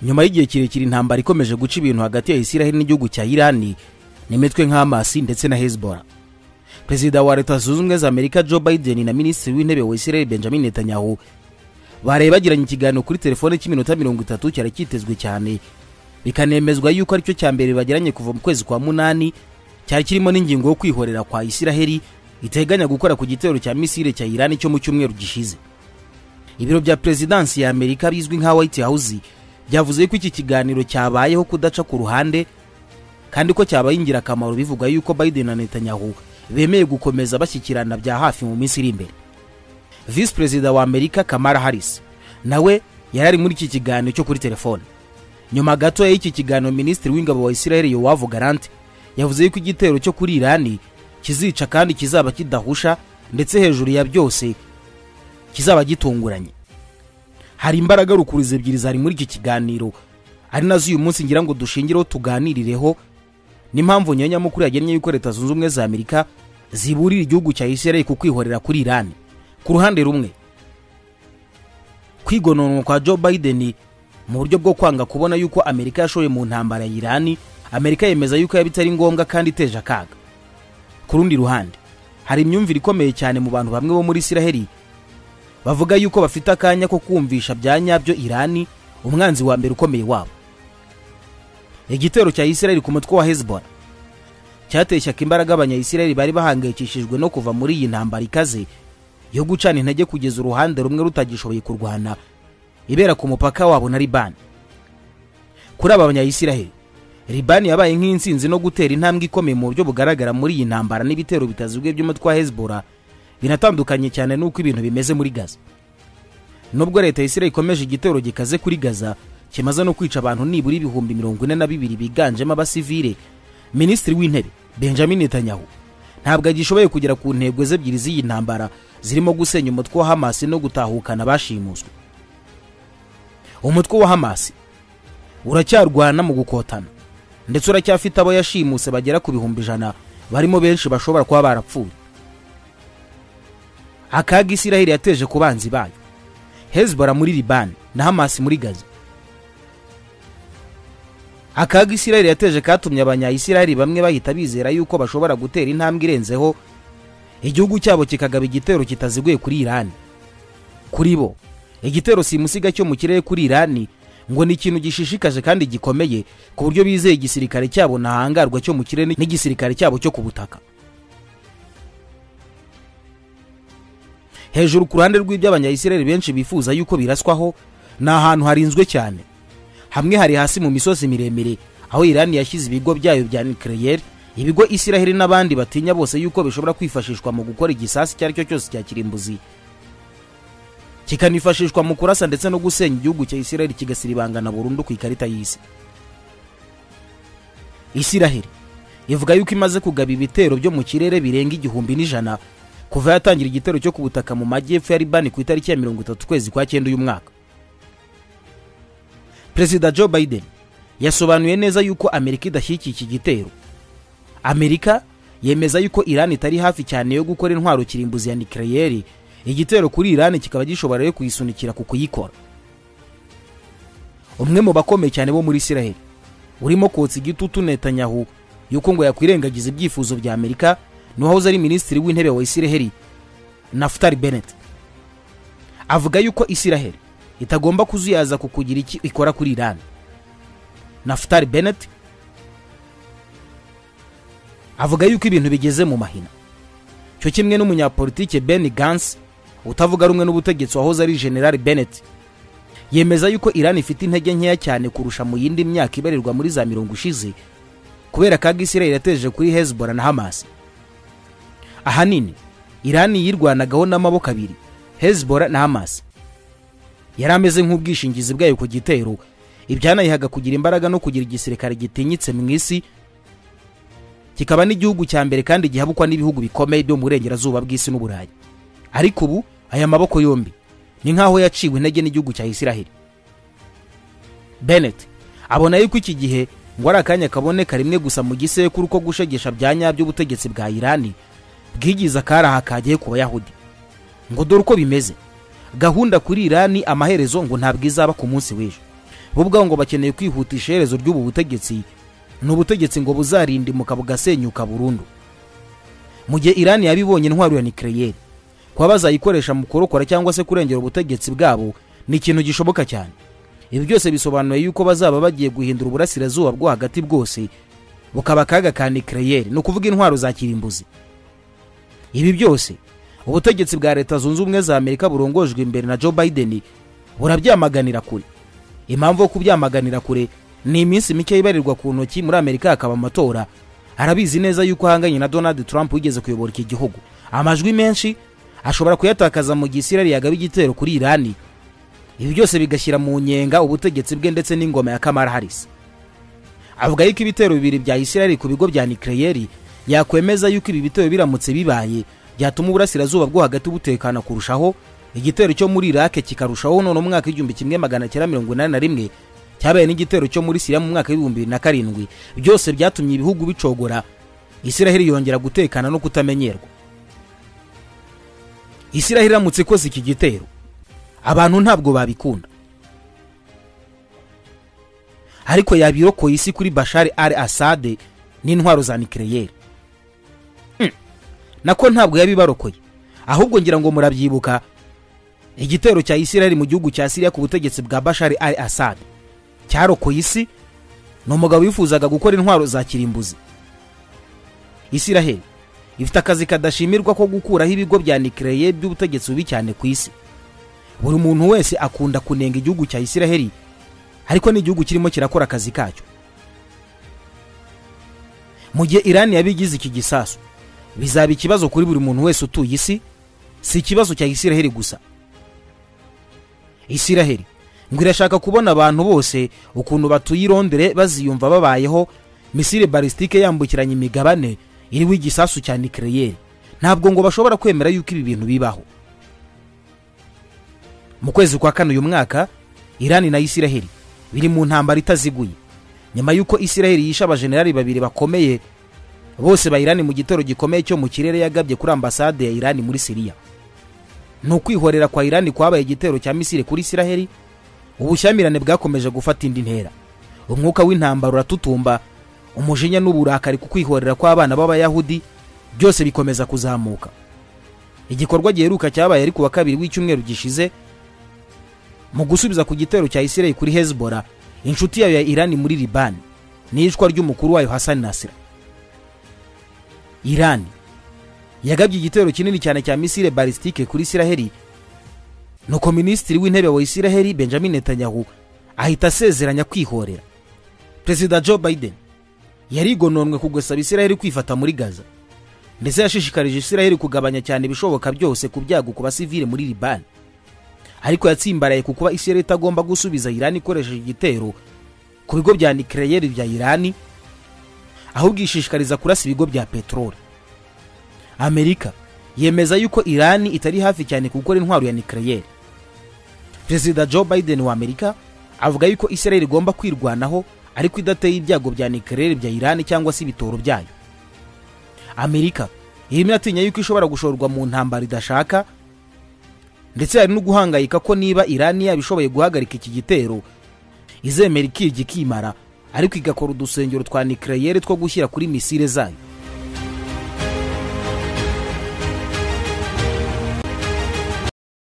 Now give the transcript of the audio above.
nyuma y'igihe kirekire intambara ikomeje guca ibintu hagati ya isiraheli n'igihugu cya irani n'imitwe nk'amasi ndetse na hezbollah perezida wa leta zunze ubumwe za amerika joe biden na minisitiri w'intebe wa isiraheli benjamin netanyahu baraye bagiranye ikiganiro kuri telefone cy'iminota mirongo itatu cyari cyitezwe cyane bikanemezwa yuko aricyo cya mbere bagiranye kuva mu kwezi kwa munani cyari kirimo n'ingingo yo kwihorera kwa isiraheli iteganya gukora ku gitero cya misile cya irani cyo mu cyumweru gishize ibiro bya perezidansi ya amerika bizwi nka white house byavuze ko iki kiganiro cyabayeho kudaca ku ruhande kandi ko cyabaye ingirakamaro bivuga yuko biden na netanyahu bemeye gukomeza bashyikirana bya hafi mu minsi iri imbere visi perezida wa amerika kamara harris nawe yari ari muri iki kiganiro cyo kuri telefone nyuma gato y'iki kiganiro minisitiri w'ingabo wa isiraheli yowavu garante yavuze yuko igitero cyo kuri irani kizica kandi kizaba kidahusha ndetse hejuru ya byose kizaba gitunguranye hari imbaraga rukurizi ebyiri zari muri iki kiganiro ari nazo uyu munsi ngira ngo dushingireho tuganirireho n'impamvu nyanyamukuru yagennye yuko leta zunze ubumwe za amerika ziburira igihugu cya isiraheli ku kwihorera kuri irani ku ruhande rumwe kwigononwa kwa joe biden mu buryo bwo kwanga kubona yuko amerika yashoye mu ntambara ya irani amerika yemeza yuko yaba itari ngombwa kandi iteje akaga ku rundi ruhande hari imyumvire ikomeye cyane mu bantu bamwe bo muri isiraheli bavuga yuko bafite akanya ko kumvisha bya nyabyo irani umwanzi wa mbere ukomeye wabo igitero cya isiraheli ku mutwe wa hezbollah cyateshyaga imbaraga abanyayisiraheli bari bahangayikishijwe no kuva muri iyi ntambara ikaze yo gucana intege kugeza uruhande rumwe rutagishoboye kurwana ibera ku mupaka wabo na libani kuri aba banyayisiraheli libani yabaye nk'insinzi no gutera intambwe ikomeye mu buryo bugaragara muri iyi ntambara n'ibitero bitaziguye by'umutwe wa hezbollah binatandukanye cyane n'uko ibintu bimeze muri gaza nubwo leta ya isiraheli ikomeje igitero gikaze kuri gaza kimaze no kwica abantu nibura ibihumbi mirongo ine na bibiri biganjemo abasivile minisitiri w'intebe benjamin netanyahu ntabwo agishoboye kugera ku ntego ze ebyiri z'iyi ntambara zirimo gusenya umutwe wa hamasi no gutahukana abashimuswe umutwe wa hamasi uracyarwana mu gukotana ndetse uracyafite abo yashimuse bagera ku bihumbi ijana barimo benshi bashobora kuba barapfuye akaga isiraheli yateje ku banzi bayo hezbollah muri libani na hamasi muri gaza akaga isiraheli yateje katumye abanyayisiraheli bamwe bahita bizera yuko bashobora gutera intambwe irenzeho igihugu cyabo kikagaba igitero kitaziguye kuri irani kuri bo igitero simusiga cyo mu kirere kuri irani ngo ni ikintu gishishikaje kandi gikomeye ku buryo bizeye igisirikare cyabo ntahangarwa cyo mu kirere n'igisirikare cyabo cyo ku butaka hejuru ku ruhande rw'iby'abanyayisiraheli benshi bifuza yuko biraswaho ni ahantu harinzwe cyane hamwe hari hasi mu misozi miremire aho irani yashyize ibigo byayo bya nucleaire ibigo isiraheli n'abandi batinya bose yuko bishobora kwifashishwa mu gukora igisasi icyo ari cyo cyose cya kirimbuzi kikanifashishwa mu kurasa ndetse no gusenya igihugu cya isiraheli kigasiribangana burundu ku ikarita y'isi isiraheli ivuga yuko imaze kugaba ibitero byo mu kirere birenga igihumbi n'ijana kuva yatangira igitero cyo ku butaka mu majyepfo ya libani ku itariki ya mirongo itatu ukwezi kwa cyenda uyu mwaka perezida joe biden yasobanuye neza yuko amerika idashyigikiye iki gitero amerika yemeza yuko irani itari hafi cyane yo gukora intwaro kirimbuzi ya nikereyeri igitero kuri irani kikaba gishobora yo kuyisunikira ku kuyikora umwe mu bakomeye cyane bo muri isiraheli urimo kotsa igitutu netanyahu yuko ngo yakwirengagiza ibyifuzo bya amerika n'uwahoze ari minisitiri w'intebe wa isiraheli nafutari beneti avuga yuko isiraheli itagomba kuzuyaza ku kugira iki ikora kuri irani nafutari beneti avuga yuko ibintu bigeze mu mahina cyo kimwe n'umunyapolitike ben gans utavuga rumwe n'ubutegetsi wahoze ari general bennett yemeza yuko iran ifite intege nkeya cyane kurusha mu yindi myaka ibarirwa muri za mirongo ishize kubera kaga isiraheli yateje kuri hezbollah na hamas ahanini iran yirwanagaho n'amaboko abiri hezbollah na hamas yari ameze nk'ubwishingizi bwayo ku gitero ibyanayihaga kugira imbaraga no kugira igisirikare gitinyitse mu isi kikaba n'igihugu cya mbere kandi gihabukwa n'ibihugu bikomeye byo mu burengerazuba bw'isi n'uburayi ariko ubu aya maboko yombi ni nk'aho yaciwe intege n'igihugu cya isiraheli benet abona yuko iki gihe ngo ari akanya kaboneka rimwe gusa mu gisekuru ko gushegesha bya nyabyo ubutegetsi bwa irani bwigize akaraha kagiye ku bayahudi ngo dore uko bimeze gahunda kuri irani amaherezo ngo ntabwo izaba ku munsi w'ejo bo ubwabo ngo bakeneye kwihutisha iherezo ry'ubu butegetsi ni ubutegetsi ngo buzarindimuka bugasenyuka burundu mu gihe irani yabibonye intwaro ya nikereyeri kuba bazayikoresha mu kurokora cyangwa se kurengera ubutegetsi bwabo ni ikintu gishoboka cyane ibi byose bisobanuye yuko bazaba bagiye guhindura uburasirazuba bwo hagati bwose bukaba akaga ka nikereyeri ni ukuvuga intwaro za kirimbuzi ibi byose ubutegetsi bwa leta zunze ubumwe za amerika burongojwe imbere na joe biden burabyamaganira kure impamvu yo kubyamaganira kure ni iminsi mike yibarirwa ku ntoki muri amerika hakaba amatora arabizi neza yuko ahanganye na donald trump wigeze kuyobora iki gihugu amajwi menshi ashobora kuyatakaza mu gihe isirari yagaba igitero kuri irani ibi byose bigashyira mu nyenga ubutegetsi bwe ndetse n'ingoma ya kamara harisi avuga yuko ibitero bibiri bya isirari ku bigo bya nikereyeri yakwemeza yuko ibi bitero biramutse bibaye byatuma uburasirazuba bwo hagati butekana kurushaho igitero cyo muri irake kikarushaho none umwaka w'igihumbi kimwe magana cyenda mirongo inani na rimwe cyabaye n'igitero cyo muri siriya mu mwaka w'ibihumbi bibiri na karindwi byose byatumye ibihugu bicogora isiraheli yongera gutekana no kutamenyerwa isiraheli iramutse ikoze iki gitero abantu ntabwo babikunda ariko yabirokoye isi kuri bashari ari asade n'intwaro za nikereyeri nako ntabwo yabibarokoye ahubwo ngira ngo murabyibuka igitero cya isiraheli mu gihugu cya siriya ku butegetsi bwa bashari ari asade cyarokoye isi ni umugabo wifuzaga gukora intwaro za kirimbuzi isiraheli ifite akazi kadashimirwa ko gukuraho ibigo bya nikereye by'ubutegetsi bubi cyane ku isi buri muntu wese akunda kunenga igihugu cya isiraheli ariko n'igihugu kirimo kirakora akazi kacyo mu gihe irani yabigize iki gisasu bizaba ikibazo kuri buri muntu wese utuye isi si ikibazo cya isiraheli gusa isiraheli ngo irashaka kubona abantu bose ukuntu batuye i Londres baziyumva babayeho misile balistike yambukiranya imigabane iriho igisasu cya nikereyeri ntabwo ngo bashobora kwemera yuko ibi bintu bibaho mu kwezi kwa kane uyu mwaka irani na isiraheli biri mu ntambara itaziguye nyuma y'uko isiraheli yishe abajenerali babiri bakomeye bose bayirani mu gitero gikomeye cyo mu kirere yagabye kuri ambasade ya irani muri siriya ni ukwihorera kwa irani kwabaye igitero cya misile kuri isiraheli ubushyamirane bwakomeje gufata indi ntera umwuka w'intambara uratutumba umujinya n'uburakari ku kwihorera kw'abana b'abayahudi byose bikomeza kuzamuka igikorwa giheruka cyabaye ari ku wa kabiri w'icyumweru gishize mu gusubiza ku gitero cya isirayeli kuri hezbora inshuti yayo ya irani muri libani n'iyicwa ry'umukuru wayo hasani nasira irani yagabye igitero kinini cyane cya misile balistike kuri isiraheli nuko minisitiri w'intebe wa isiraheli benjamin netanyahu ahita asezeranya kwihorera perezida joe biden yarigononwe ku gusaba isiraheli kwifata muri gaza ndetse yashishikarije isiraheli kugabanya cyane ibishoboka byose ku byago ku basivile muri libani ariko yatsimbaraye ku kuba isiraheli itagomba gusubiza irani ikoresheje igitero ku bigo bya nikereyeri bya irani ahubwo ishishikariza kurasa ibigo bya peteroli amerika yemeza yuko irani itari hafi cyane gukora intwaro ya nikereyeri perezida joe biden wa amerika avuga yuko israel igomba kwirwanaho ariko idateye ibyago bya nikereyeri bya irani cyangwa se ibitoro byayo amerika irimo iratinya yuko ishobora gushorwa mu ntambara idashaka ndetse hari no guhangayika ko niba irani yaba ishoboye guhagarika iki gitero izemera ikiryo ikimara ariko igakora udusengero twa nikereyeri two gushyira kuri misile zayo